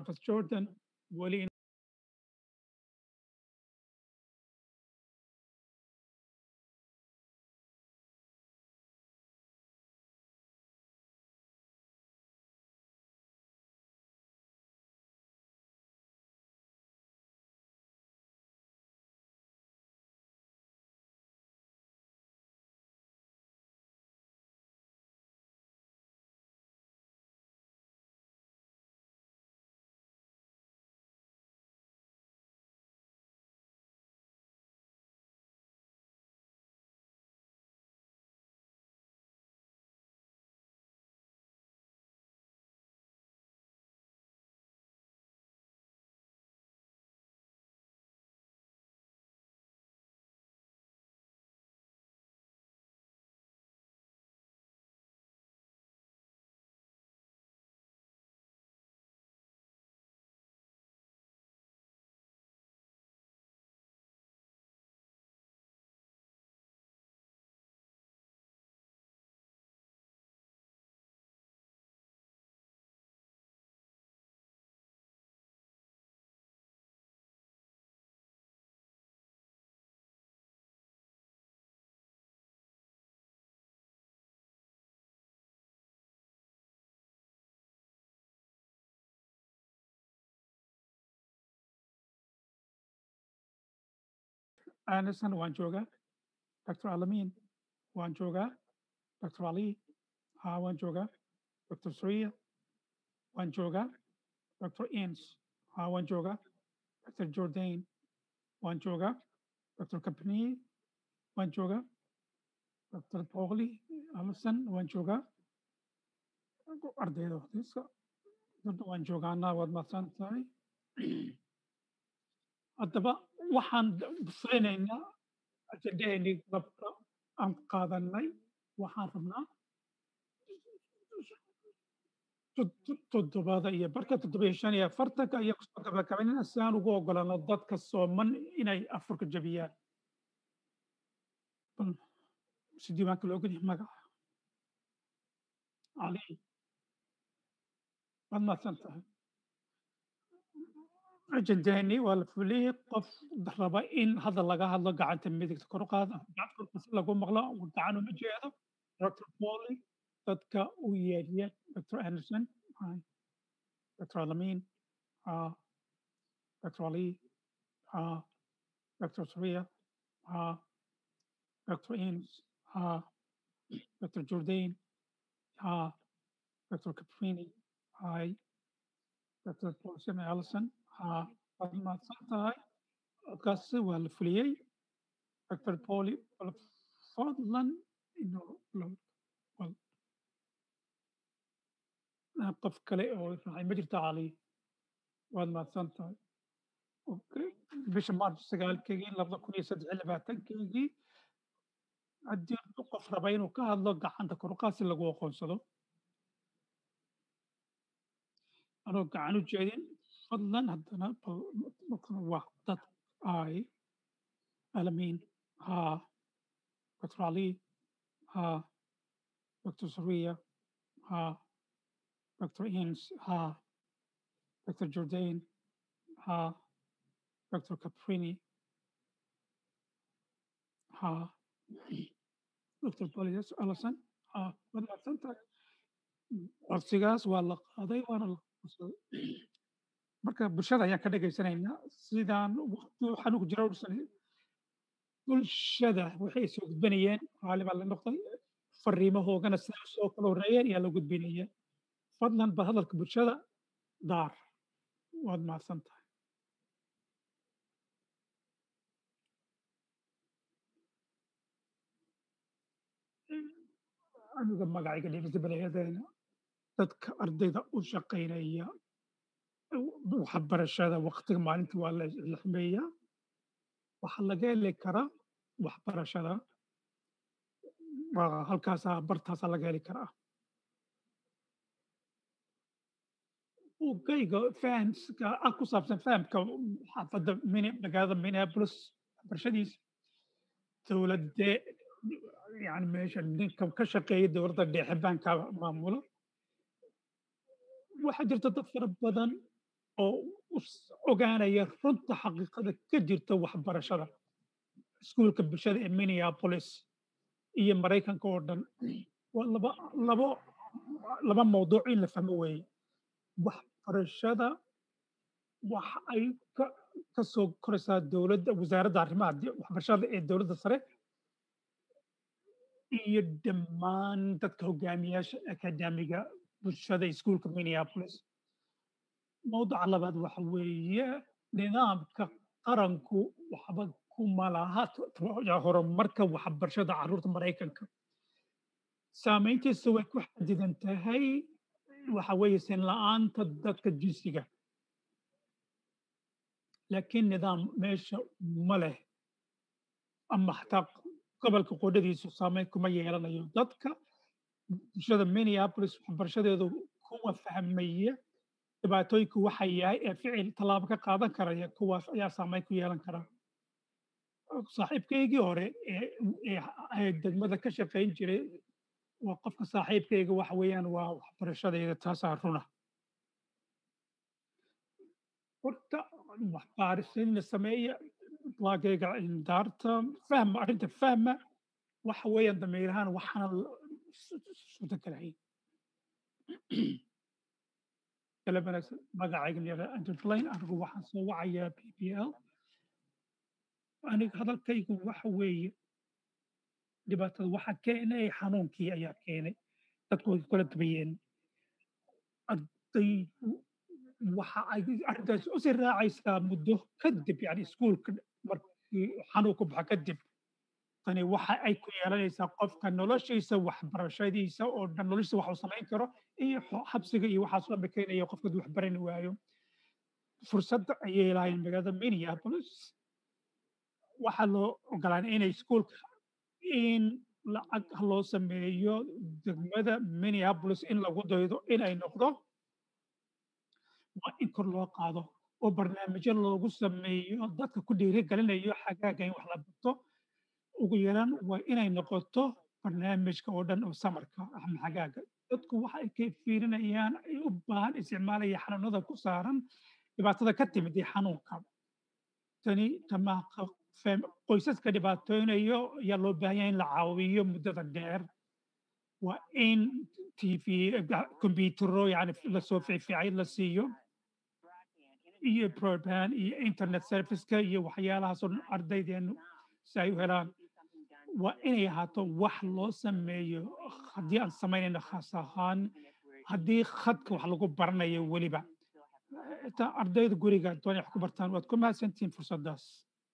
Travis Jordan weli Anderson waan joogaa Dr. Alamin waan joogaa Dr. Ali haa waan joogaa Dr. Suria waan joogaa Dr. Inns haa waan joogaa Dr. Jordan waan joogaa Dr. Kapni waan joogaa Dr. Pauli Alison waan joogaa ardayda hortiisa dadna waan joogaanaa waad mahadsan tahay haddaba waxaan fulinaynaa ajendaheennii labka aan qaadanay waxaan rabnaa toddobada iyo barka toddoba iyo shan iyo afartanka iyo kusoo gabagabaynayna si aan ugu ogolano dadka sooman inay afurka jabiyaan bal si diiwaanka loo ogolyahay magaca cali waad mahadsan tahay ajendaheennii waa la fuliyey qof raba in hadda laga hadlo gacanta midigta kor u qaada gacanta korka si lagu maqlo gacan uma jeedo dr poli dadka u yeedhiya dr anderson hi dr alamin ha dr ali ha dr suria ha dr ins ha dr jordan ha dr caprini hi dr paulson allison haa waad mahadsan tahay codkaasi waa la fuliyey dr poli bal fadlan inuu bal qof kale oo raacay ma jirta cali waad mahadsan tahay okay bisha march sagaalkeygii labada kun iyo saddex iyo labaatankeygii haddii qof raba inuu ka hadlo gacanta koruqaad si lagu aqoonsado anoo gacan u jeedin fadlan haddana waa dad ay alamin haa dr ali haa dr saria haa dr ins haa dr jordan haa dr caprini haa dr polias allison haa waad mahadsan tahay codsigaas waa la qaaday waana la qabsaday marka bulshada ayaan ka dhegaysanaynaa sidaan waqti waxaan ugu jira udhisan bulshada waxay soo gudbanayeen raali baa la noqday fariimahoogana sidaa soo kala horreeyeen ayaa la gudbinaya fadlan bal hadalka bulshada daar waad mahadsan tahay aniga magacayga dhibisbalayadeena dadka ardayda u shaqaynaya waxbarashada waqtiga maalintii waa la xmeeyaa waxaa laga heli karaa waxbarashada halkaasaa bartaasaa laga heli karaa ugayga fahamska ah ku saabsan fahamka xaafadda magaalada minneapolis waxbarashadiisa dowladde yani meesha ninka ka shaqeeya dowladda dhexe baanka maamulo waxaa jirta dad fara badan oo us ogaanaya runta xaqiiqada ka jirta waxbarashada iskuulka bulshada ee Minneapolis iyo Maraykanka oo dhan. Waa laba labo laba mawduuc in la fahmo weeye. Waxbarashada waxa ay ka ka soo koraysaa dowladda wasaaradda arrimaha di waxbarashada ee dowladda sare iyo dhammaan dadka hogaamiyaasha akadeemiga bulshada iskuulka Minneapolis. Mawduuca labaad waxa weeye nidaamka qaranku waxba kuma laha t t horumarka waxbarashada carruurta Maraykanka. Saamayntiisa way ku xadidan tahay waxa weeye sin la'aanta dadka jinsiga. Laakiin nidaam meesha ma leh ama xataa gobolka qudhadiisu saameyn kuma yeelanayo. Dadka bulshada Minneapolis waxbarashadeedu kuwa fahmaya dhibaatooyinku waxa yahay ee ficil tallaabo ka qaadan karaya kuwaas ayaa saameyn ku yeelan kara. Saaxiibkaygii hore ee ee ee degmada ka shaqayn jiray waa qofka saaxiibkayga waxa weeyaan waa waxbarashadayda taasaa runa. Horta wax baarisin la sameeya waagayga daarta fahma arrinta fahma waxa weeyaan damiir ahaan waxaana suurtagalahayn. kala wanaagsan magacayga la yidhahdo Andrew Blaine anigu waxaan soo wacayaa PPL aniga hadalkaygu waxa weeye dhibaatada waxa keenay xanuunkii ayaa keenay dadku way kala dubayeen ardaydu waxa ay arrintaas u sii raacaysaa muddo kadib yani iskuulka markii xanuunku baxo kadib tani waxa ay ku yeelanaysaa qofka noloshiisa waxbarashadiisa oo dhan noloshiisa wax uu samayn karo iyo xo- xabsiga iyo waxaas la keenaya qofka wax baran waayo fursadda ayay lahayn magaalada Minneapolis waxaa loo ogolaaday inay iskuulka in lacag loo sameeyo degmada Minneapolis in lagu daydo inay noqdo waa in kor loo qaado oo barnaamijyo loogu sameeyo dadka ku dhiirigelinayo xagaaga in wax la barto ugu yaraan waa inay noqoto barnaamijka oo dhan oo samarka ama xagaaga dadku waxa ay ka fiirinayaan ay u baahan isticmaalaya xanuunada ku saaran dhibaatada ka timid ee xanuunka tani tamaaqa qoysaska dhibaatooynayo ayaa loo baahan yahay in la caawiyo muddada dheer waa in tv kombiyuutaro yani lasoo fiicfiicay la siiyo iyo broadband iyo internet serviceka iyo waxyaalahaasoo dhan ardaydeenu si ay u helaan waa inay ahaato wax loo sameeyo haddii aan samaynayno khaas ahaan haddii khadka wax lagu baranayo weliba xitaa ardayda guriga doonay wax ku bartaan waad ku mahadsantihiin fursaddaas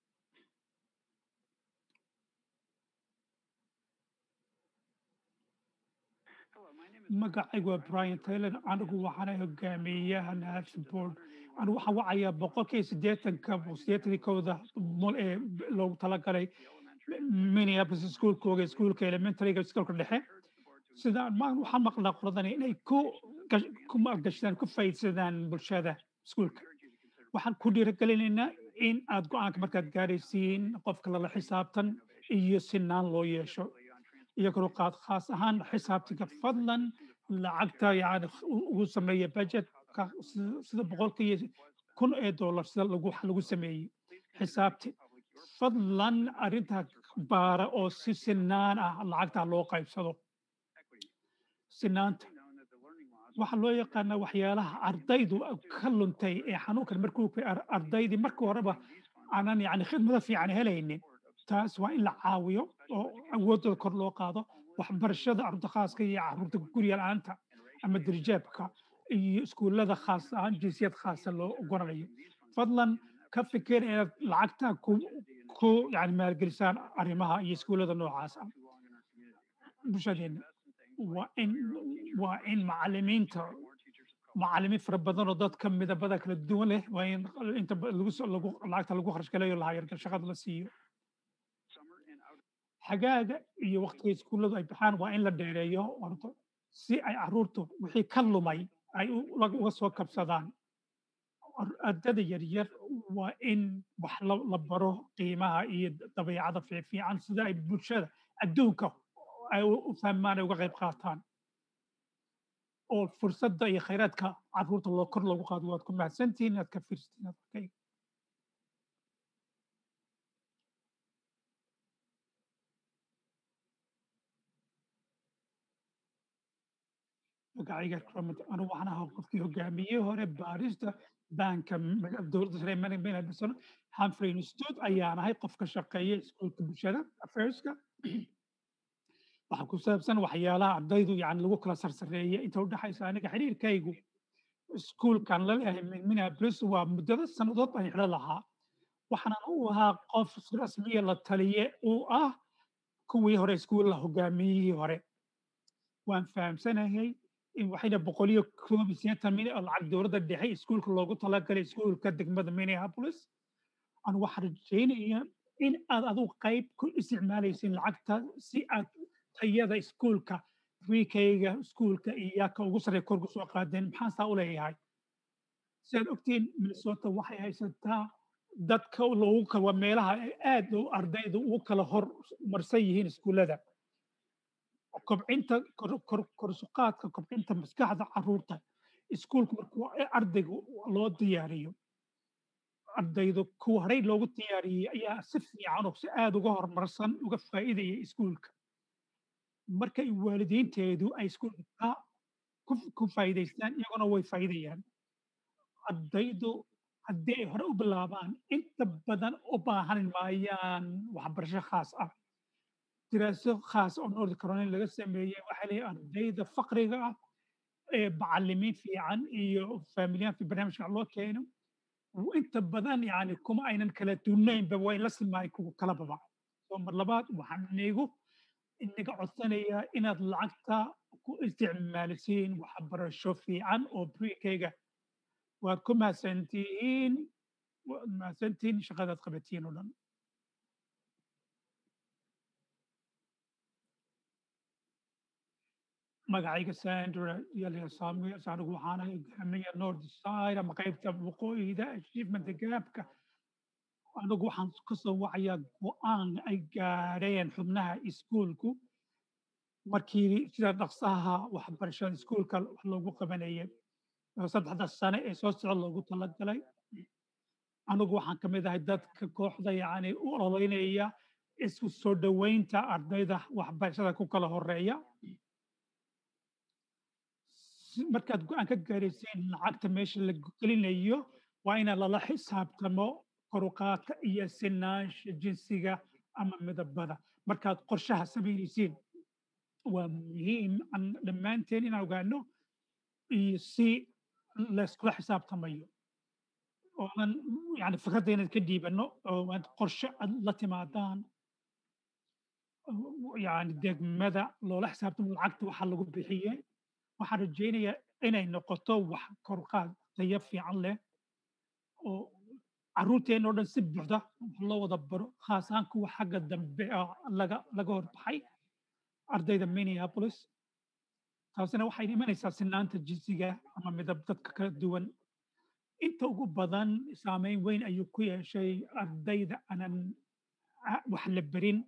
magacaygu waa brian taylor anigu waxaana hogaamiyaha national board anigu waxaan wacayaa boqolkiiba siddeetanka siddeetankii kowda mul ee loogu talagalay minneapolis iskuulkooga iskuulka elementaryga iskuulka dhexe sida ma waxaan maqlaa qoladani inay ku ku maalgashadaan ku faa'iidsadaan bulshada iskuulka waxaan ku dhiirigelinaynaa in aad go-aanka markaad gaaraysiin qofka lala xisaabtan iyo sinaan loo yeesho iyo kor u qaad khaas ahaan xisaabtiga fadlan lacagta yani ugu sameeya budgetka sida boqolkiiyo kun ee dollar sida lagu wax lagu sameeyey xisaabti fadlan arrintaa baara oo si sinaan ah lacagta loo qaybsado sinaanta waxaa loo yaqaanaa waxyaalaha ardaydu ka luntay ee xanuunkan markuu ardaydii markii horeba aanan yani khidmado fiican helaynin taas waa in la caawiyo oo awooddooda kor loo qaado waxbarashada carruurta khaaska iyo carruurta guriga la'aanta ama dirjaabka iyo iskuullada khaas ahaan jinsiyad khaasa loo ogolanayo fadlan ka fikir inaad lacagta ku ku yani maalgelisaan arrimaha iyo iskuullada noocaas ah bulshadeena waa in waa in macallimiinta macallimiin fara badan oo dadka midabada kala duwan leh waa in inta lagu lagu lacagta lagu kharash galayo lahayargal shaqada la siiyo xagaaga iyo waqtiga iskuulladu ay baxaan waa in la dheereeyo orto si ay carruurtu wixii ka lumay ay uga soo kabsadaan ardada yaryar waa in wax la baro qiimaha iyo dabeecada fiifiican sida ay bulshada adduunka ay u fahmaan ay uga qayb qaataan oo fursadda iyo khayraadka carruurta loo kor loogu qaado waad ku mahadsantihiin inaad ka fiirsatiin hadalkayga magacayga Ramat anigu waxaan ahaa qofkii hogaamiyey hore baarista baanka maga- dowladda sare management Humphrey Institute ayaan ahay qof ka shaqeeya iskuulka bulshada affairska waxaa ku saabsan waxyaalaha ardaydu yani lagu kala sarsareeya inta u dhaxaysa aniga xiriirkaygu iskuulkan la leeyahay min Minneapolis waa muddada sannadood baan xidho lahaa waxaanan u ahaa qof rasmiya la taliye uu ah kuwii hore iskuulla hogaamiyihii hore waan fahamsanahay in waxayna boqol iyo koob iyo siddeetan milyan oo lacag dowladda dhexe iskuulka loogu talagalay iskuulka degmada Minneapolis aan waxaan rajaynaya in aad adigu qayb ku isticmaalaysin lacagta si aad tayada iskuulka wiikayga iskuulka iyo yaaka ugu sarreeya kor ugu soo qaadeen maxaan saa u leeyahay sidaad ogtiin minnesota waxay haysataa dadka loogu kala waa meelaha ay aad u ardaydu ugu kala hor marsan yihiin iskuullada kobcinta kor- kor- korsuqaadka kobcinta maskaxda carruurta iskuulka markuu ardayga loo diyaariyo ardaydu kuwa horey loogu diyaariyey ayaa si fiican oo si aad uga horumarsan uga faa'iidaya iskuulka markay waalidiinteedu ay iskuulka ka ku ku faa'iidaystaan iyaguna way faa'iidayaan ardaydu haddii ay hore u bilaabaan inta badan u baahan maayaan waxbarasho khaas ah diraaso khaas oo North Carolina laga sameeyey waxaa leeyahay ardayda faqriga ah ee macallimiin fiican iyo faamiliyaan fi barnaamijka loo keeno inta badan yani kuma aynan kala duunaynba way la simaay kuwa kalababa soo mar labaad waxaan inigu inaga codsanayaa inaad lacagta ku isticmaalisiin waxbarasho fiican oo briikayga waad ku mahadsantihiin waad mahadsantihiin shaqadaad qabatiin oo dhan magacayga Sandra Yaliya Samuel anigu waxaan ahay hogaamiya North Side ama qaybta waqooyiga achievement gapka anigu waxaan ka soo wacayaa go'aan ay gaadheen xubnaha iskuulku markii sida dhaqsaha waxbarashada iskuulka wax loogu qabanayay oo saddexda sane ee soo socda loogu talagalay anigu waxaan ka mid ahay dadka kooxda yacni u ololeynaya isku soo dhoweynta ardayda waxbarashada ku kala horeeya si- markaad go'aan ka gaaraysiin lacagta meesha la gelinayo waa ina lala xisaabtamo koruqaadka iyo sinaansha jinsiga ama midabada markaad qorshaha samaynaysiin waa muhiim aan dhammaanteen inaan ogaano iyo si layskula xisaabtamayo oonan yani fikradda inaad ka dhiibanno oo aad qorshe aad la timaadaan yani degmada loola xisaabtamo lacagta waxa lagu bixiyey waxaan rajaynayaa inay noqoto wax koruqaad tayo fiican leh oo carruurteena oo dhan si buuxda wax loo wada baro khaas ahaan kuwa xagga dambe ah laga laga horbaxay ardayda Minneapolis taasina waxay imanaysaa sinaanta jinsiga ama midab dadka kala duwan inta ugu badan saameyn weyn ayuu ku yeeshay ardayda aanan a- wax la berin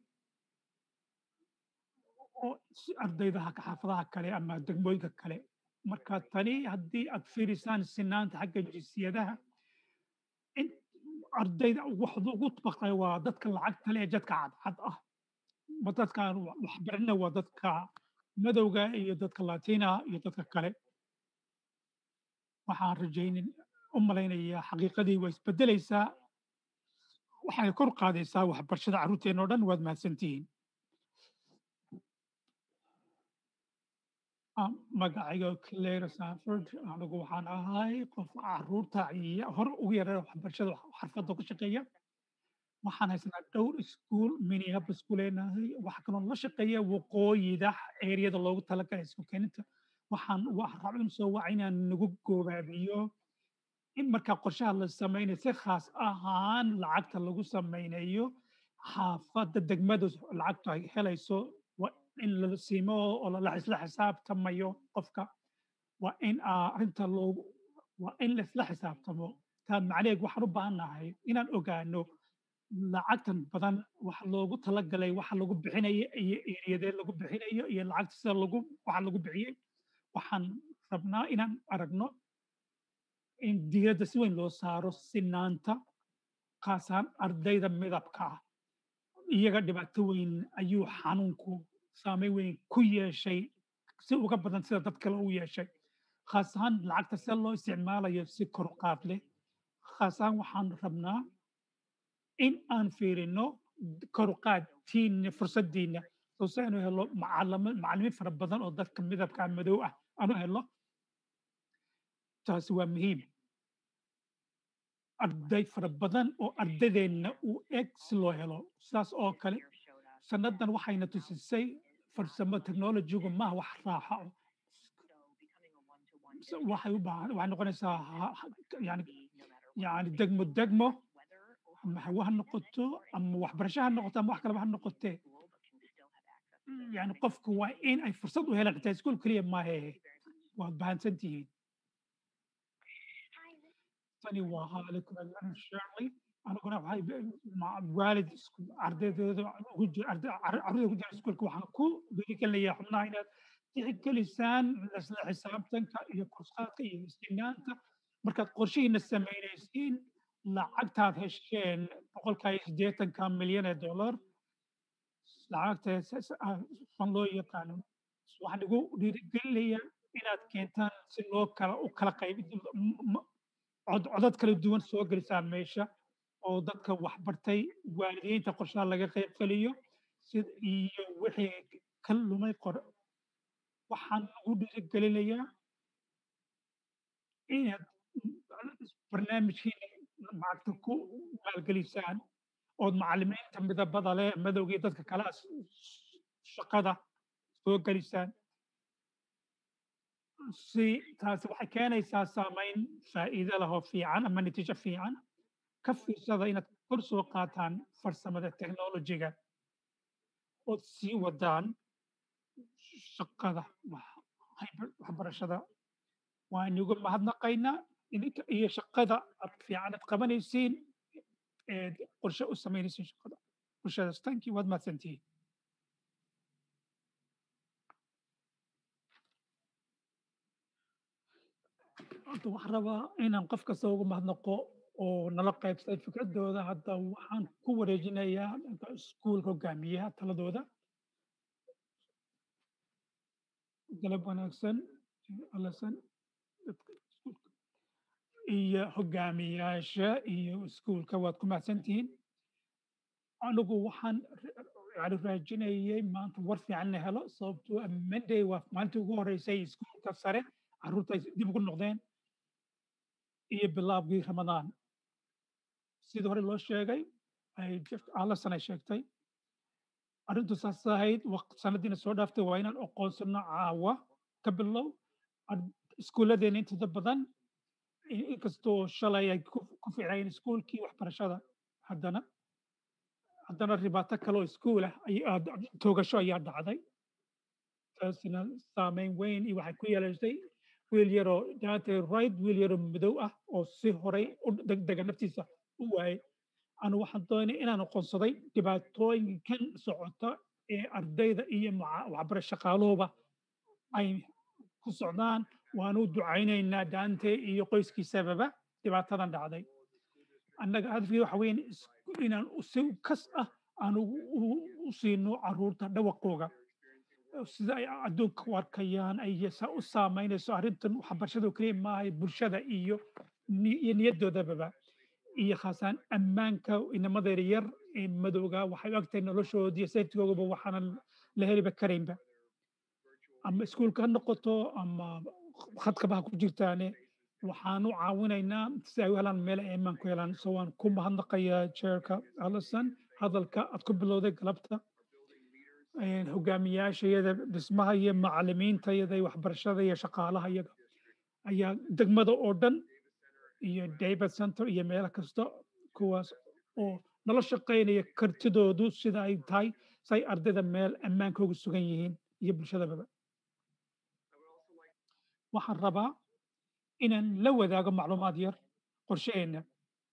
oo si ardaydaha ka xaafadaha kale ama degmooyinka kale marka tani haddii aad fiirisaan sinaanta xagga jinsiyadaha in ardayda waxdu ugu baqay waa dadka lacagta leh ee jadka cadcad ah ma dadkaan wa- waxbarana waa dadka madowga iyo dadka latina iyo dadka kale waxaan rajaynin u malaynayaa xaqiiqadii waa isbedelaysaa waxay kor qaadaysaa waxbarashada carruurteena oo dhan waad mahadsantihiin Ah, magacayga Claire Sanford anigu waxaan ahay qof carruurta iyo hor ugu yareeya waxbarashada wax- xirfadda ku shaqeeya waxaan haysanaa dhowr iskuul Minneapolis ku leenahay waxaa kaloo la shaqeeya waqooyida eeriyada loogu talagalay isku keeninta waxaan wax rabin soo waca inaan nagu goobaabiyo in markaa qorshaha la sameynayo si khaas ahaan lacagta lagu sameynayo xaafadda degmadu lacagtu ay helayso waa in la siimo oo la isla xisaabtamayo qofka waa in aa arrinta loogu waa in la isla xisaabtamo taa macnaheed waxaan u baahannahay inaan ogaano lacagtan badan waxa loogu talagalay waxa lagu bixinayo iyo eriyadee lagu bixinayo iyo lacagta sida lagu waxa lagu bixiyey waxaan rabnaa inaan aragno in diiradda si weyn loo saaro sinaanta khaas ahaan ardayda midabka ah iyaga dhibaato weyn ayuu xanuunku saameyn weyn ku yeeshay si uga badan sida dad kale u yeeshay khaas ahaan lacagta sida loo isticmaalayo si kor u qaad leh khaas ahaan waxaan rabnaa in aan fiirino kor u qaadtiina fursaddiina soo si aanu helo macalimo macallimiin fara badan oo dadka midabka madow ah aanu helo taasi waa muhiim arday fara badan oo ardadeenna u eg si loo helo sidaas oo kale sannadan waxayna tusisay farsamo technologigu maaha wax raaxa o waxay u baahan waxay noqonaysaa yani yani degmo degmo ama hawo ha noqoto ama waxbarasho ha noqoto ama wax kaleba ha noqotee yani qofku waa in ay fursad u helaan xitaa iskuol keliya maahe waad bahansan tihiin tani waa haalikum almarin shirley aniguna waxay waalid ardaydooda ugu jira carruurda ugu jira iskuolka waxaan ku dhiirigelinayaa xubnaha inaad tixgelisaan isla xisaabtanka iyo kursaadka iyo istinaanta markaad qorshihiina samaynaysiin lacagtaad hesheen boqolka iyo siddeetanka milyan ee dollar lacagta fan loo yaqaano waxaan igu dhiirigelinayaa inaad keentaan si loo kala u kala qayb codad kala duwan soo gelisaan meesha oo dadka waxbartay waalidiinta qorshaha laga qayb geliyo sid iyo wixii ka lumay qor waxaan ugu dhiirigelinayaa inaad barnaamijkiina maaragta ku maalgelisaan ood macallimiinta midabada leh madowgii dadka kala shaqada soo gelisaan si taasi waxay keenaysaa saamayn faa'iido leh oo fiican ama natiijo fiican ka fiirsada inaad kor soo qaataan farsamada technologiga ood sii wadaan shaqada waxbarashada waan igu mahadnaqaynaa idinka iyo shaqada aad fiican aad qabanaysiin eed qorshe u samaynaysiin shaqada bulshadaas tankii waad mahadsantihiin horta waxaan rabaa inaan qof kasta ugu mahadnaqo oo nala qaybsaday fikradooda hadda waxaan ku wareejinayaa dhanka iskuulka hogaamiyaha taladooda galab wanaagsan alasan iyo hogaamiyaasha iyo iskuulka waad ku mahadsantihiin anigu waxaan yani raajinayay maanta war fiican la helo sababtoo monday waa maalintii ugu horeysay iskuulka sare carruurta ay dib ugu noqdeen iyo bilaabkii ramadaan sidii hore loo sheegay alasan ay sheegtay arrintu saas ahayd sanadiina soo dhaaftay waa inaan aqoonsano caawa ka bilow iskuulladeena intooda badan inkastoo shalay ay ku ficnayeen iskuulkii waxbarashada haddana haddana ribaato kale oo iskuul ah toogasho ayaa dhacday taasina saameyn weyn iyo waxay ku yeelatay wiil yaroo dante right wiil yaroo madow ah oo si horay u degdega naftiisa u waayay anu waxaan doonay inaan aqoonsaday dhibaatooyinkan socota ee ardayda iyo waxbara shaqaaluhuba ay ku socdaan waanu ducaynaynaa dante iyo qoyskiisababa dhibaatadan dhacday annaga hadafkii waxa weyn inaan si kas ah aan u siino caruurta dhawaqooga sida ay adduunka u arkayaan ay u saamaynayso arrintan waxbarashadu keliya maaha bulshada iyo iyo niyadoodababa iyo khaasaan ammaanka inamadeer yar ee madowga waxay u agtahay noloshoodii sayftigoogaba waxaanan la heliba karaynba ama iskuulka ha noqoto ama khadkaba ha ku jirtaane waxaan u caawinaynaa si ay u helaan meel ay ammaan ku helaan so waan ku mahadnaqayaa jeerka allison hadalka aad ku bilowday galabta hogaamiyaasha iyada dhismaha iyo macalimiinta iyada iyo waxbarashada iyo shaqaalaha iyaga ayaa degmada oo dhan iyo david center iyo meelo kasta kuwaas oo nala shaqaynaya kartidoodu sida ay tahay si ay ardayda meel ammaankooga sugan yihiin iyo bulshadababa waxaan rabaa inaan la wadaago macluumaad yar qorshaheenna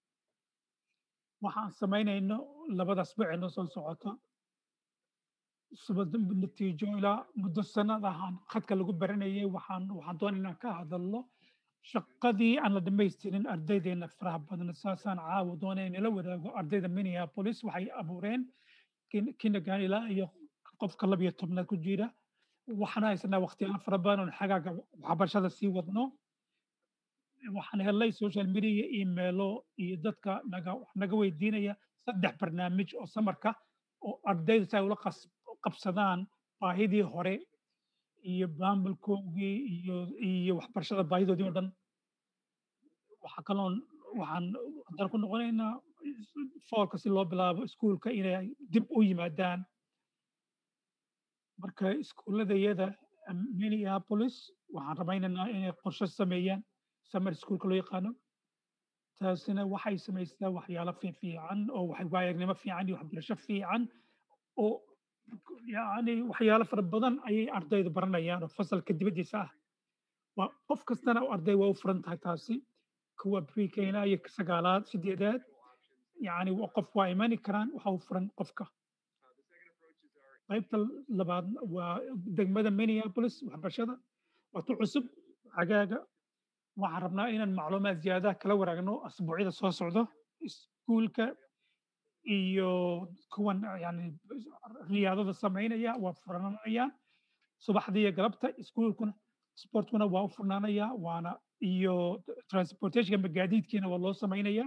waxaan samaynayno labada asbuucee noo soo socota sabab natiijo ilaa muddo sanad ahaan khadka lagu baranayay waxaan waxaan doonay inaan ka hadalno shaqadii aan la dhamaystirin ardaydeena faraha badan saasaan caawa doonay inala wadaago ardayda minneapolis waxay abuureen kindergarten ilaa iyo qofka labiyo tobnaad ku jira waxaan haysanaa waqtiyaal fara badan oon xagaaga waxbarashada sii wadno waxaan helay social media iyo emailo iyo dadka naga naga weydiinaya saddex barnaamij oo samarka oo ardayda si ay ula qas- qabsadaan baahidii hore iyo maamulkoogii iyo iyo waxbarashada baahidoodii oo dhan waxaa kaloon waxaan haddana ku noqonaynaa foolka si loo bilaabo iskuulka inay dib u yimaadaan marka iskuuladayada minneapolis waxaan ramaynaynaa inay qorshe sameeyaan summer schoolka loo yaqaano taasina waxay samaysaa waxyaalo fiican oo waxay waayagnimo fiican iyo waxbarasho fiican oo yacni waxyaalo fara badan ayay ardaydu baranayaan oo fasalka dibaddiisa ah waa qof kastana oo arday waa u furan tahay taasi kuwa pre-kena iyo sagaalaad sideedaad yacni wa- qof waa imani karaan waxa u furan qofka qaybta labaad waa degmada minneapolis waxbarashada waa tu cusub xagaaga waxaan rabnaa inaan macluumaad ziyaadaha kala waraagno asbuucyada soo socdo iskuulka iyo kuwan yani riyaadada samaynaya waa furanayaan subaxdii iyo galabta iskuulkuna sportkuna waa u furnaanaya waana iyo transportationka magaadiidkiina waa loo samaynaya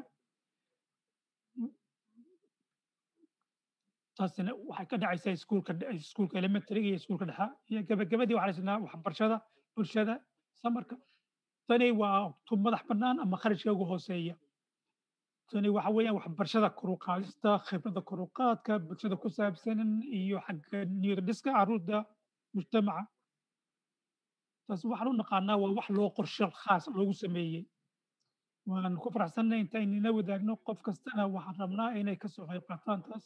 taasina waxay ka dhacaysaa iskuulka iskuulka elementary iyo iskuulka dhexa iyo gabagabadii waxaan haysanaa waxbarashada bulshada samarka tani waa tu madax bannaan ama kharashka ugu hooseeya tani waxa weeyaan waxbarashada kor u qaadista khibradda kor u qaadka bulshada ku saabsan iyo xagga niyad dhiska carruurta mujtamaca taas waxaan u naqaanaa waa wax loo qorshe khaas loogu sameeyey waan ku faraxsannahay intaynina wadaagno qof kastana waxaan rabnaa inay ka soo qayb qaataan taas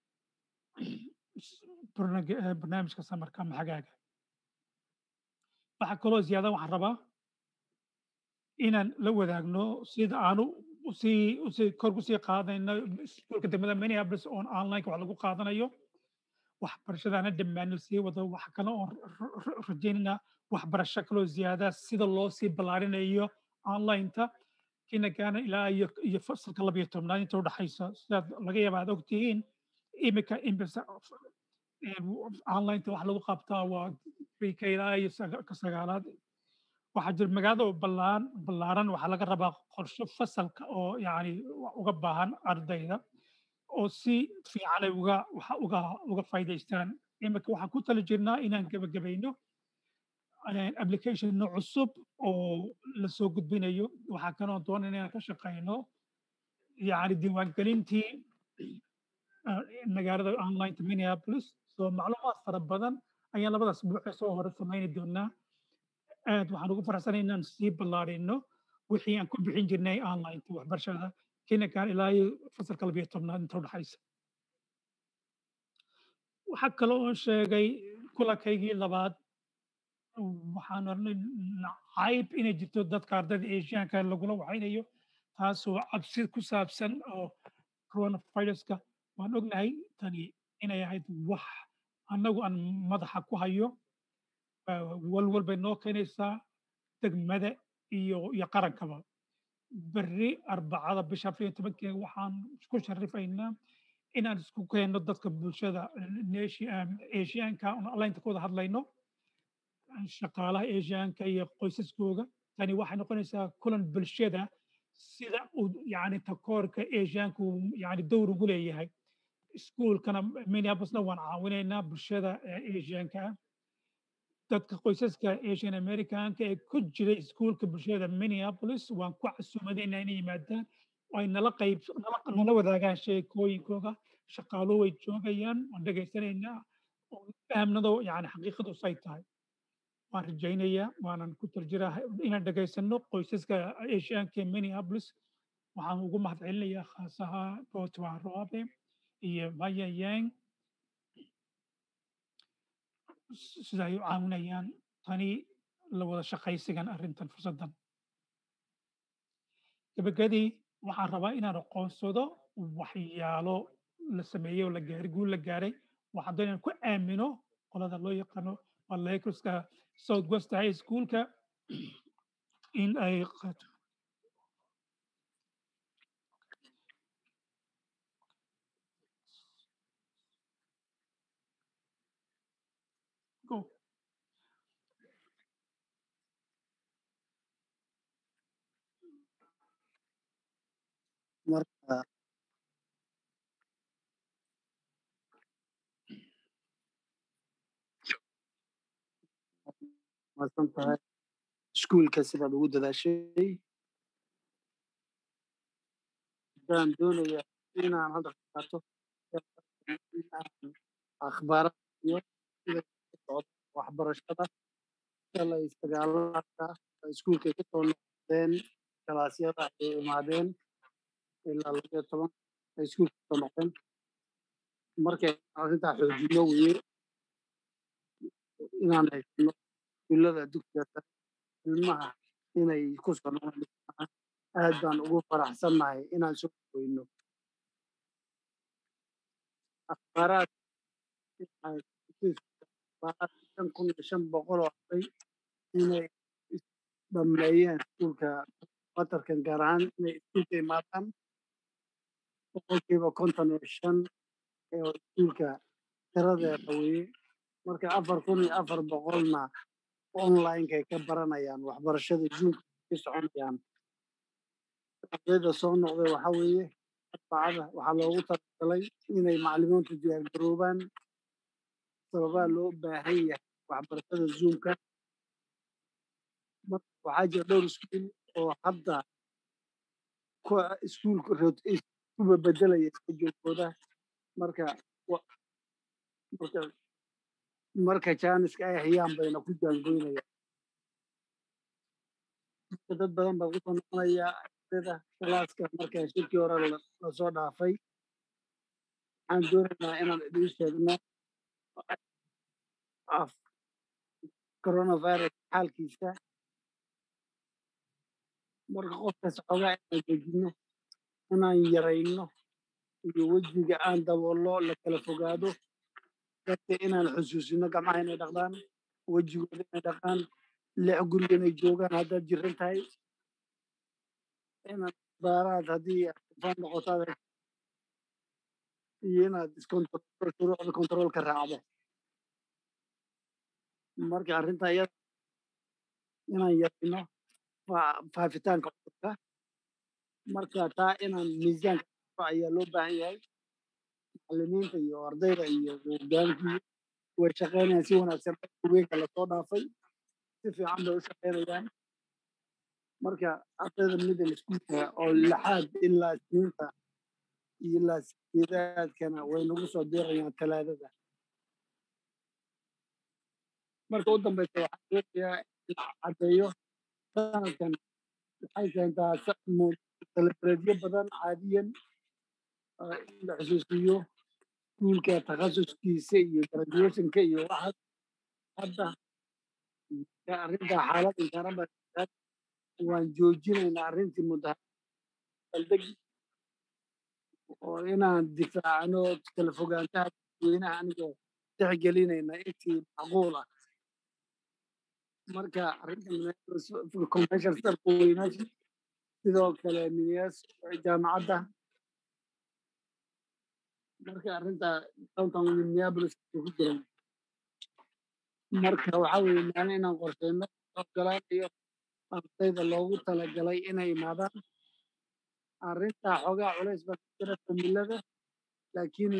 barnaamij- eh, barnaamijka samarka ama xagaaga waxaa kaloo ziyaada waxaan rabaa inaan la wadaagno sida aanu usii usii kor usii qaadayno iskuulka degmada minneapolis oon online wax lagu qaadanayo waxbarashadaana dhammaano sii wado wax kale oon r- r- rajaynayna waxbarasho kaloo ziyaada sida loo sii ballaarinayo online-ta kinagaana ilaa iyo iyo fasalka labiyo tobnaad inta udhaxaysa sidaad laga yaaba aad ogtihiin imika imbisa online-ta wax lagu qabtaa waa pre-K ilaa iyo saga- ka sagaalaad waxaa jira magaalada oo ballaan ballaaran waxaa laga rabaa qorshe fasalka oo yacni uga baahan ardayda oo si fiican ay uga waxa uga uga faa'iidaystaan imika waxaan ku tali jirnaa inaan gebagabayno eh, application nooc cusub oo la soo gudbinayo waxaa kaloo doonayna inaan ka shaqayno yacni diiwaangelintii eh, magaalada online minneapolis soo macluumaad fara badan ayaan labadaas buuxee soo hore samayni doonaa aad waxaan ugu faraxsanay inaan sii ballaarino wixii aan ku bixin jirnay online waxbarashada kinakaan ilaa iyo fasalka labiyo tobnaad inta udhaxaysa waxaa kaloo oo sheegay kulankaygii labaad waxaan ornay cayb inay jirto dadka ardayda asiaanka lagula waxaynayo taasoo cabsi ku saabsan oo coronaviruska waan ognahay tani inay ahayd wax annagu aan madaxa ku hayo walwal bay noo keenaysaa degmada iyo iyo qarankaba berri arbacada bisha afar iyo tobankeeda waxaan isku sharifaynaa inaan isku keenno dadka bulshada asiaanka on allaynta ku wada hadlayno shaqaalaha asiaanka iyo qoysaskooga tani waxay noqonaysaa kulan bulshada sida uu yani takoorka asiaanku yani dowr ugu leeyahay iskuulkana minneapolisna waan caawinaynaa bulshada asiaanka ah dadka qoysaska asian americanka ee ku jira iskuulka bulshada minneapolis waan ku casuumadayna inay yimaadaan oo ay nala qayb nala nala wadaagaan sheekooyinkooga shaqaaluhu way joogayaan waan dhegaysanaynaa oo fahamnado yani xaqiiqadu say tahay waan rajaynayaa waanan ku tarjiraa inaan dhegaysano qoysaska asiaanka ee minneapolis waxaan ugu mahadcelinayaa khaasaha botwa robe iyo maya yang sida ay u caawinayaan tani la wada shaqaysigan arrintan fursaddan gabagabadii waxaan rabaa inaan aqoonsado waxyaalo la sameeyey oo la gaaray guul la gaaray waxaan doonaya inaan ku aamino qolada loo yaqaano waa lakerska south west high schoolka in ay qaato go marka maadsan tahay iskuulka sidaad ugu dadaashay hadaan doonaya inaan hadda ka qaato inaan akhbaarada iyo sida ku socdo waxbarashada shalay sagaalada iskuulkay ku soo noqdeen kalaasyada ay imaadeen ilaa laba iyo toban ay iskuulka kusoo noqdeen markay arrintaa xoojino weye inaan haysano iskuullada dugsiga sare ilmaha inay ku soo noqdaan aad baan ugu faraxsannahay inaan soo weyno akhbaaraad shan kun iyo shan boqol oo arday inay dhameeyeen iskuulka watarkan gaar ahaan inay iskuulka imaadaan boqolkiiba konton iyo shan ee iskuulka tiradeeda weye marka afar kun iyo afar boqolna onlinekay ka baranayaan waxbarashada zoomka ka soconayaan ardayda soo noqday waxa weeye arbacada waxaa loogu talagalay inay maclimiintu diyaargaroobaan sababaa loo baahan yahay waxbarashada zoomka marka waxaa jira dhowr iskuul oo hadda kuwa iskuulka iskuba bedelaya iska joogooda marka marka marka jaaniska ay hayaan bayna ku jaangoynayaan marka dad badan baa kusoo noqonaya ardayda kalaaska marka shirkii hore lasoo dhaafay waxaan doonaynaa inaan idiin sheegno coronavirus xaalkiisa marka qofkas xoogaa inaan dejinno inaan yarayno iyo wejiga aan daboollo la kala fogaado dadka inaan xusuusino gacmaha inay dhaqdaan wejigooda inay dhaqaan lix guriga inay joogaan haddaad jiran tahay inaad baaraad haddii faan noqotaad iyo inaad iskontrol shuruucda kontaroolka raacdo marka arrinta iyada inaan yarayno faafitaanka cudurka marka taa inaan miisaanka ayaa loo baahan yahay macalimiinta iyo ardayda iyo hogaankii way shaqaynayaan si wanaagsan weynka lasoo dhaafay si fiican bay u shaqaynayaan marka ardayda middle schoolka oo lixaad ilaa isniinta iyo ilaa sideedaadkana way nagu soo diirayaan talaadada marka u dambeysa waxaan doonayaa in caddeeyo sanadkan waxay keentaa celebreedyo badan caadiyan in la xusuusiyo iskuulka takhasuskiisa iyo graduationka iyo waxaas hadda arrinta xaalad inkaaraba waan joojinaynaa arrintii mudahaldeg oo inaan difaacno kala fogaantaha dadweynaha anigoo tixgelinayna intii macquul ah marka arrinta commercial starka weynaasha sidoo kale minias jaamacadda marka arrinta downtown minneapolis ku jiran marka waxaa weeye maalin inaan qorsheyno ogolaanayo ardayda loogu talagalay inay imaadaan arrintaa xoogaa culays baa ku jira familada laakiin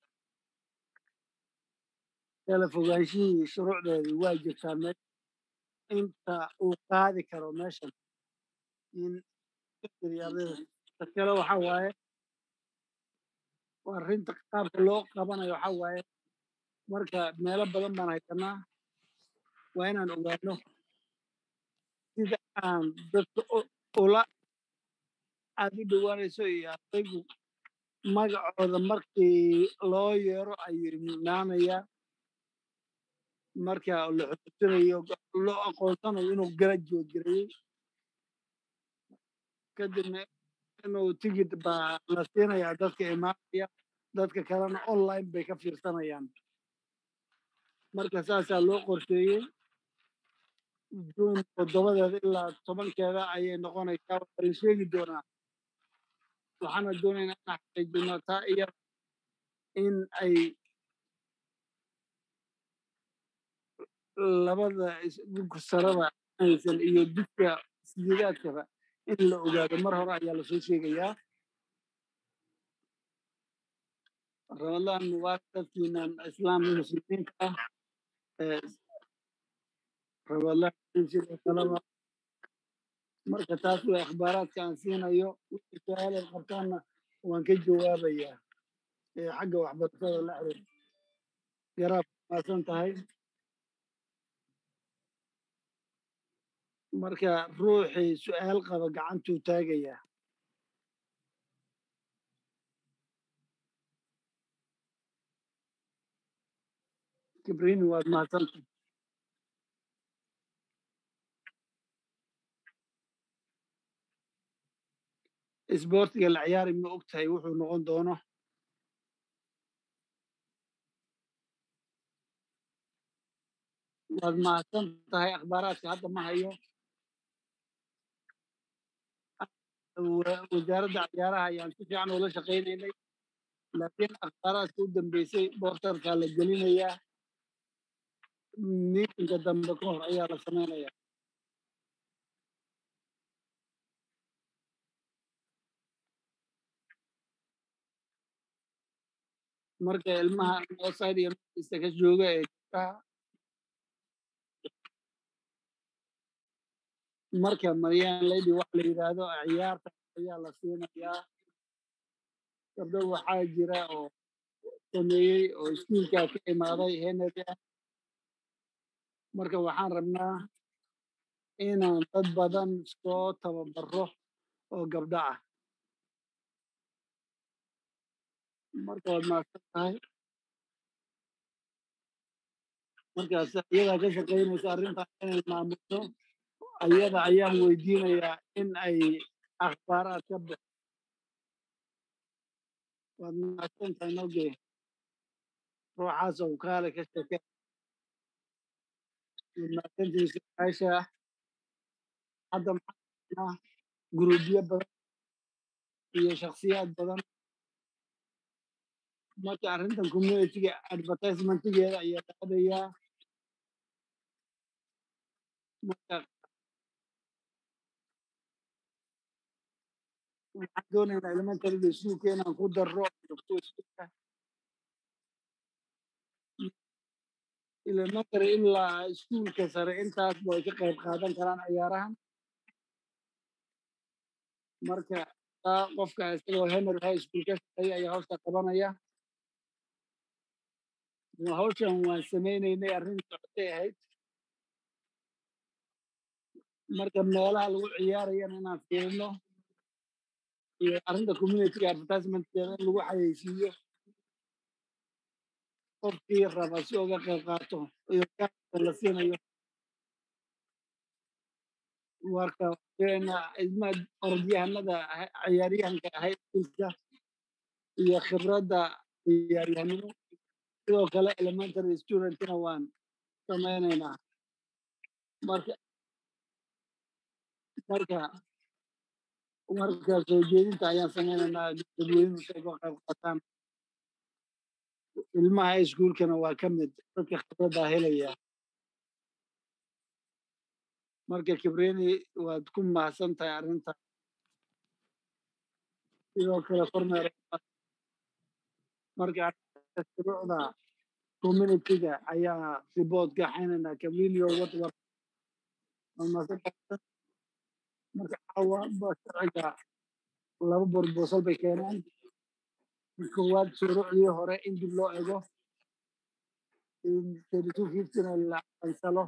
kala fogaanshihii shuruucdeedii waa jirtaa meel inta uu qaadi karo meeshan in ardayda kale waxaa waaye arrinta qaabka loo qabanayo waxaa waaye marka meelo badan baan haysanaa waa inaan ogaano sida aan dadka ula aad u dhowaanayso iyo ardaygu magacooda markii loo yeero ayuu imaanayaa marka la xusuusinayo loo aqoonsanayo inuu graduate gareeyey kadibna inuu tigid baa la siinayaa dadka imaanaya dadka kalena online bay ka fiirsanayaan marka saasaa loo qorsheeyey juun toddobadeeda ilaa tobankeeda ayay noqonaysaa waxaa la sheegi doonaa waxaana doonaynaa inaan xaqiijino taa iyada in ay labada isdhulka sarada aysan iyo didka sideedaadkaba in la ogaado mar hore ayaa lasoo sheegayaa ramadaan mubaarak dadkiinan islaamka muslimiinta ah ramadaan sidoo kaleba marka taas way akhbaaraadka aan siinayo wixii su-aal ay qabtaanna waan ka jawaabayaa ee xagga waxbarashada la xiriir garaab maasan tahay marka ruuxii su-aal qaba gacantuu taagayaa kibrini waad mahadsanta isboortiga la ciyaari ma og tahay wuxuu noqon doono waad mahadsan tahay akhbaaraadka hadda ma hayo wasaaradda ciyaaraha ayaan si fiican ula shaqaynaynay laakiin akhbaaraadka u dambeysay boortarkaa la gelinayaa miitinka dambe ka hor ayaa la samaynayaa marka ilmaha outside iyo northeasta ka jooga ee gabdhaha marka maryan lady waxa la yidhaahdo ciyaarta ayaa la siinayaa gabdho waxaa jira oo sameeyey oo iskuulkaa ka imaaday henry ah marka waxaan rabnaa inaan dad badan soo tababaro oo gabdho ah marka waad mahadsan tahay markaas iyadaa ka shaqaynaysa arrintan inay maamulto ayada ayaan weydiinayaa in ay akhbaaraad ka bix waad mahadsan tahay noge ruuxaas oo kaale ka sheke mahadsantiisa aasha hadda maxaa guruubyo badan iyo shakhsiyaad badan marka arrintan communityga advertisementigeeda ayaa qaadayaa marka waxaan doonaynaa elementariga iskuulka inaan ku darro iskuulka elementary ilaa iskuulka sare intaas way ka qayb qaadan karaan ciyaarahan marka taa qofka isagoo henry high school ka shaqeeya ayaa hawsha qabanaya hawshan waan samaynaynay arrin socotay ahayd marka meelaha lagu ciyaarayana inaan fiirino iyo arrinta communityga advertisementkeeda in lagu xayeysiiyo qofkii raba si uga qayb qaato iyo la siinayo marka ilma orodyahanada ciyaaryahanka ahayd ilka iyo khibradda ciyaaryahanimo sidoo kale elementary studentina waan samaynaynaa marka marka marka soo jeedinta ayaan samaynaynaa dadweynuhu si ay uga qayb qaataan ilmaha iskuulkana waa ka mid dadka khibraddaa helaya marka kibreni waad ku mahadsan tahay arrinta sidoo kale kormeer marka shuruucda communityga ayaa report ka xaynaynaa kamilio watwar marka caawa sharciga laba borbosal bay keeneen koowaad shuruucdii hore in dib loo ego na la cansalo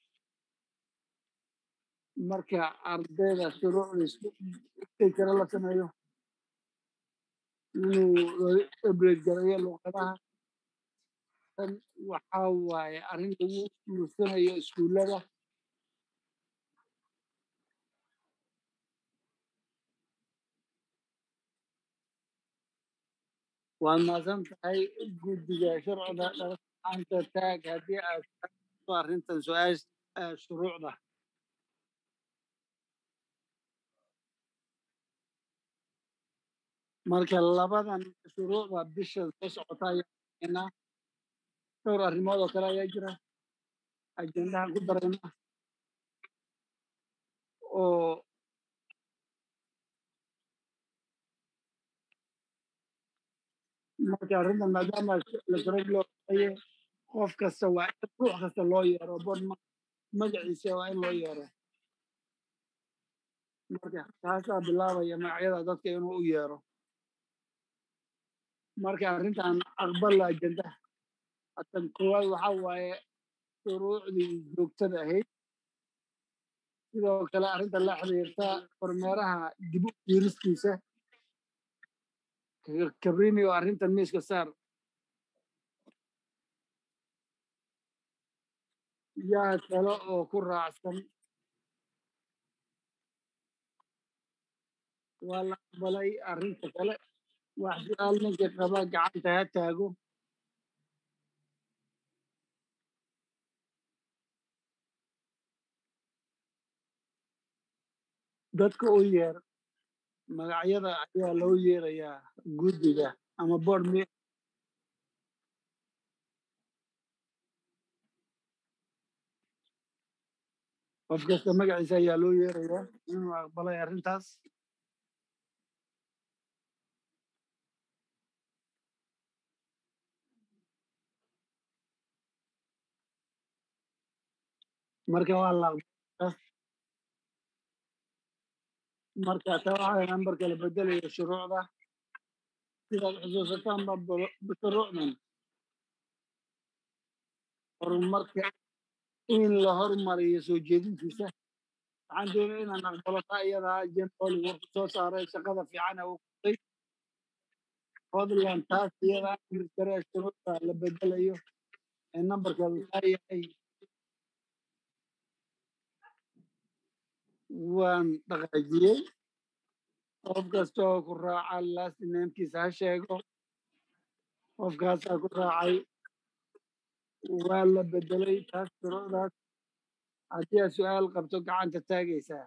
marka ardayda shuruucda kale la sameeyo inuu ebred garayo luqadaha tan waxaa waaye arrin lagu guursanayo iskuullada waad mahadsan tahay guddiga sharciga dhaqaanta taag haddii aad ku arrintan su-aasha eh, shuruucda marka labadan shuruucda bisha soo socota ayaa dhowr arrimood oo kale ayaa jira ajendahan ku darayna oo marka arrintan maadaama la sharag loo qaye qof kasta waa in ruux kasta loo yeero bod ma- magaciisa waa in loo yeero marka taasaa bilaabaya magacyada dadka inuu u yeero marka arrintan aqbala ajendaha hatan koowaad waxaa waaye shuruucdii joogtada ahayd sidoo kale arrinta la xiriirta kormeeraha dib u fiiristiisa Ka- kabrini oo arrintan miiska saar yaa kale oo ku raacsan waa la aqbalay arrinta kale wax su-aal ninka qaba gacanta ha taago dadka u yeer magacyada ayaa loo yeerayaa guddiga ama board me qof kasta magaciisa ayaa loo yeerayaa inuu aqbalay arrintaas marka waa la aqbalay marka taa waxaa nambarka la bedelayo shuruucda sidaad xusuusataan ba bul- shuruucdan horumarka in la hormariyo soo jeedintiisa waxaan doonaya inaan aqbalo taa iyadaa jen oli wuxuu soo saaray shaqada fiican ee uu qabtay fadlan taas iyadaa amirkare shuruucda la bedelayo ee nambarka taa yahay waan dhaqaajiyey qof kasta oo ku raaca last namekiisa ha sheego qofkaasaa ku raacay waa la bedelay taas shuruucdaas haddii aad su-aal qabto gacanta taagaysaa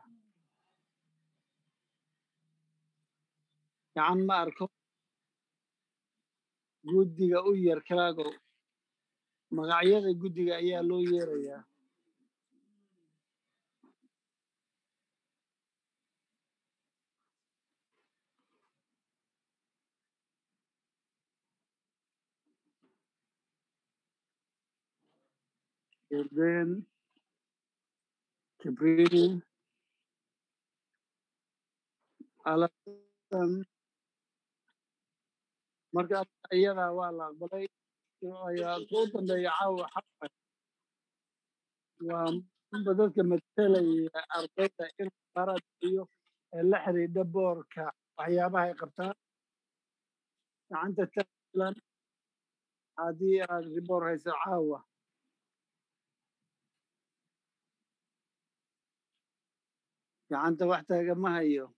gacan ma arko guddiga u yeer kalaago magacyada guddiga ayaa loo yeerayaa Jordan, Kibrini, Alasan. Marka iyadaa waa la aqbalay ayaa ku dambeeya caawa xaqa waa unba dadka matelaya ardayda in qarad iyo ee la xidhiidha boorka waxyaabaha ay qabtaan gacanta taalan haddii aad riboor hayso caawa gacanta wax taaga ma hayo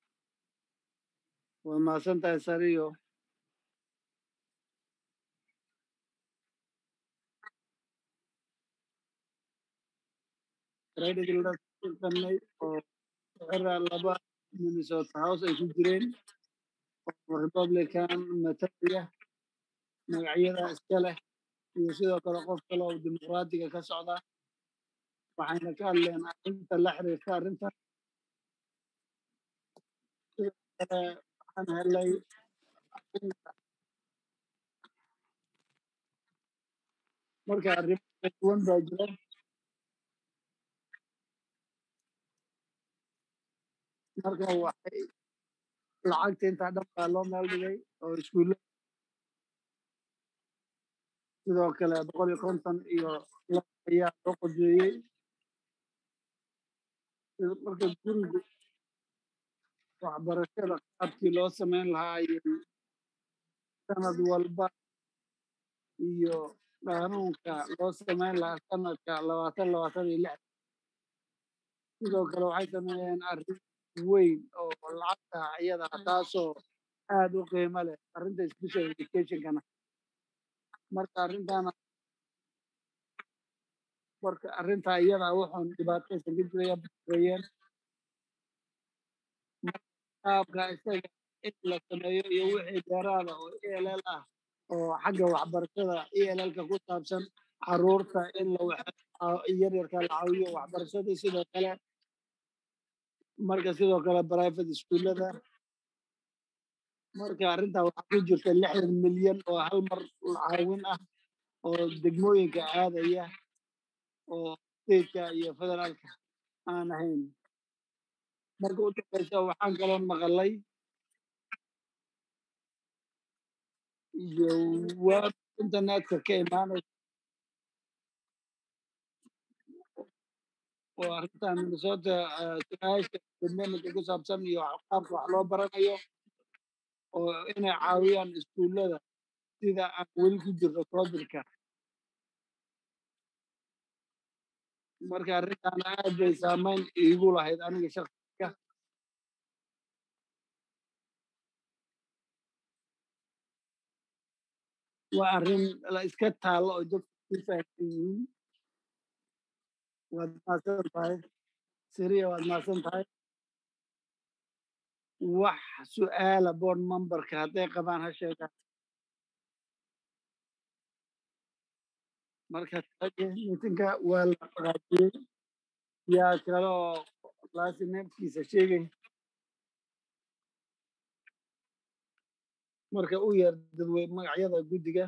waa mahadsan tahay sariyo raydhiglasanay oo xira laba minnesota house ay ku jireen oo republican matalaya magacyada iska leh iyo sidoo kale qof kale oo dimuqraadiga ka socda waxayna ka hadleen arrinta la xiriirta arrinta sidoo kale waxaan helay arrinta marka arrimo kala duwan baa jira marka waxay lacagta intaa dhan baa loo meel dhigay oo iskuulla sidoo kale boqol iyo konton iyo laba ayaa loo qojeeyey Sida- marka guriga waxbarashada qaabkii loo samayn lahaa iyo sanad walba iyo qaanuunka loo samayn lahaa sanadka labaatan labaatan iyo lix sidoo kale waxay sameeyeen arrin weyn oo lacagta iyada ah taasoo aad u qiimo leh arrinta special educationkana marka arrintaana marka arrintaa iyada wuxuun dhibaataysan ka jiraya bareeyeen qaabka isaga in la sameeyo iyo wixii dheeraada oo ELL ah oo xagga waxbarashada ELL-ka ku saabsan caruurta in la yaryarka la caawiyo waxbarashadii sidoo kale marka sidoo kale private iskuullada marka arrintaa waxaa ku jirta lixdan milyan oo hal mar caawin ah oo degmooyinka aadaya oo stateka iyo federaalka aan ahayn marka u dambeysa waxaan kaloo maqalay iyo web internetka ka imaanaysa oo arrinta minnesota su-aasha barnaamijka ku saabsan iyo qaabka wax loo baranayo oo inay caawiyaan iskuullada sida aan weli ku jirno covidka marka arrintan aad bay saameyn iigu lahayd aniga shaksiga waa arrin la iska taallo oo dadku ku fahamsan yihiin waad mahadsan tahay siriya waad mahadsan tahay wax su'aala board memberka hadday qabaan ha sheegaan marka miitinka waa la qaajiyey yaa kaloo laasi neefkiisa sheegay marka u yeer dadwey magacyada guddiga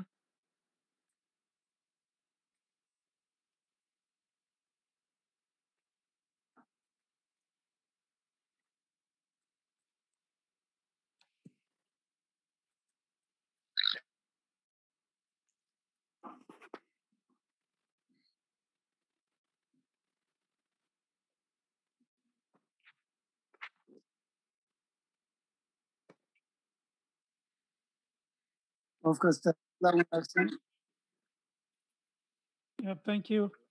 qof kasta la wanaagsan Yeah, thank you.